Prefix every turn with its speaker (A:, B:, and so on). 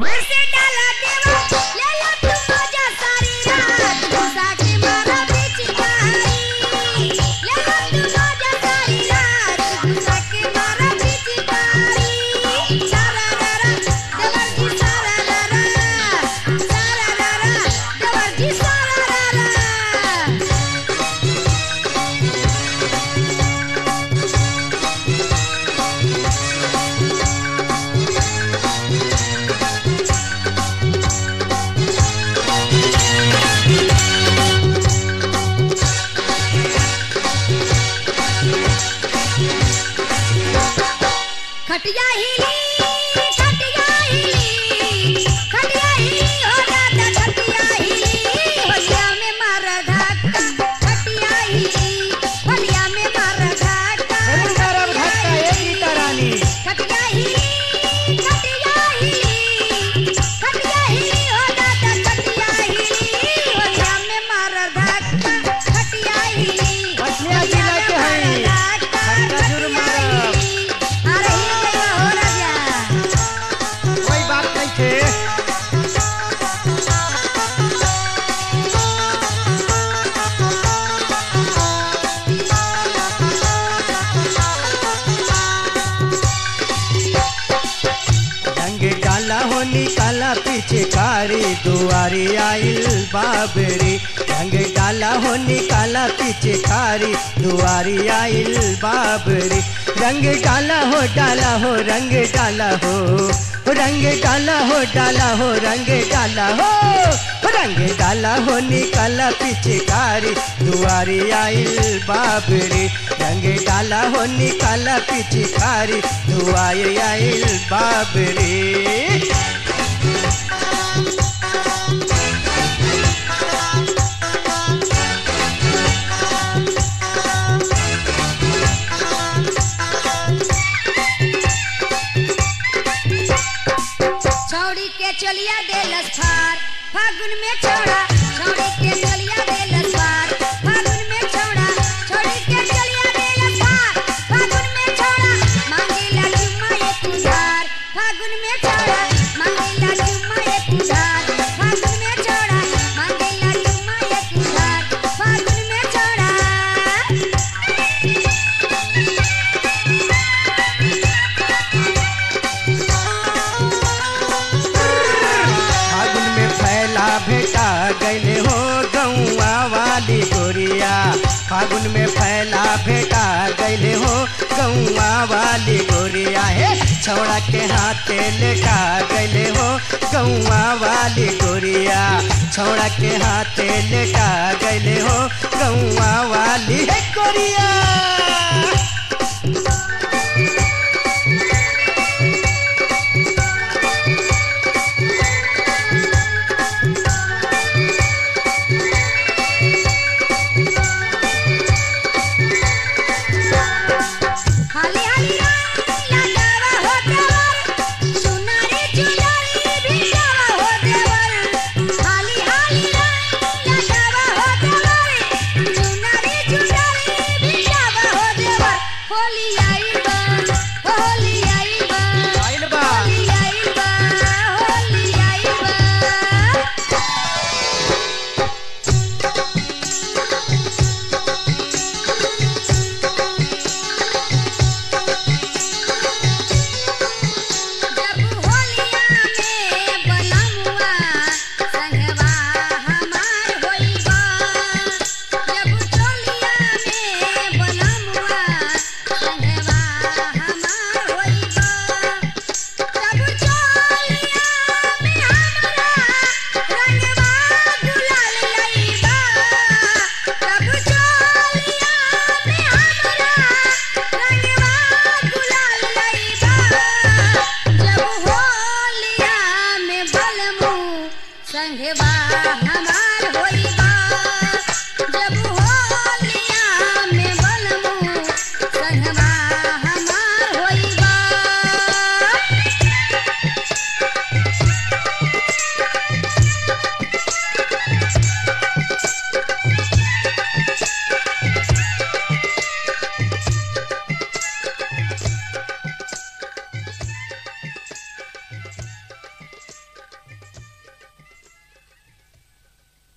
A: फिर से डाला देवा ले लो तू मजा सारी रात घुसा के मारा पिचकारी ले लो तू मजा सारी रात घुसा के मारा पिचकारी सारा रारा देवर जी सारा रारा सारा रारा देवर जी सारा रारा खटिया हिली खटिया हिली खटिया हिली हो दादा खटिया हिली होलिया में मारा धक्का खटिया हिली होलिया में मारा धक्का
B: अरे मारब धक्का, ए गीता रानी।
A: खटिया हिली खटिया हिली खटिया हिली हो दादा खटिया हिली होलिया में मारा धक्का खटिया हिली
B: खटिया जिला के हई। खट्टा जरूर मारब।
A: अरे ही गई हो राजा
B: कोई बात नहीं थे रंग डाला हो निकाला पीछे कारी दुआरी आइल बाबरी रंग डाला हो निकाला पीछे कारी दुआरी आइल बाबरी रंग डाला हो डाला हो रंग डाला हो रंग डाला हो डाला हो रंग डाला हो रंग डाला हो निकाला पीछे कारी दुआरी आइल बाबरी रंग डाला हो निकाला पीछे कारी दुआरी आइल बाबरी
A: छौड़ी के चलिया देलस फार फागुन में छौड़ा छौड़ी के चलिया देलस फार फागुन में छौड़ा छौड़ी के चलिया देलस फार फागुन में छौड़ा मांगेला चुम्मा एक उधार फागुन में छौड़ा मांगेला चुम्मा एक उधार फागुन में छौड़ा मांगेला चुम्मा एक उधार फागुन में छौड़ा
B: फागुन में फैला भेटा गैले हो गौआ वाली गोरिया फागुन में फैला भेटा गैले हो गौआ वाली गोरिया हे छौड़ा के हाथे लेटा गैले हो गौआ वाली गोरिया छौड़ा के हाथे लेटा गैले हो गौआ वाली हे गोरिया
A: हाली हाली रंग लगावा हो देवर सुनारी चुनरी भिजावा हो देवर हाली हाली रंग लगावा हो देवर सुनारी चुनरी भिजावा हो देवर होली आइल बा होली आइल बा
B: आइल बा।
A: होली आइल बा होली आइल बा जब होलिया में बनमुआ संगवा हमार होइबा जब चोलिया में बनमुआ संगवा हमार होइबा जब चोलिया में हमरा रंगवा गुलाल लइबा जब चोलिया में हमरा रंगवा गुलाल लइबा जब होलिया में बलमू संगवा हमार होई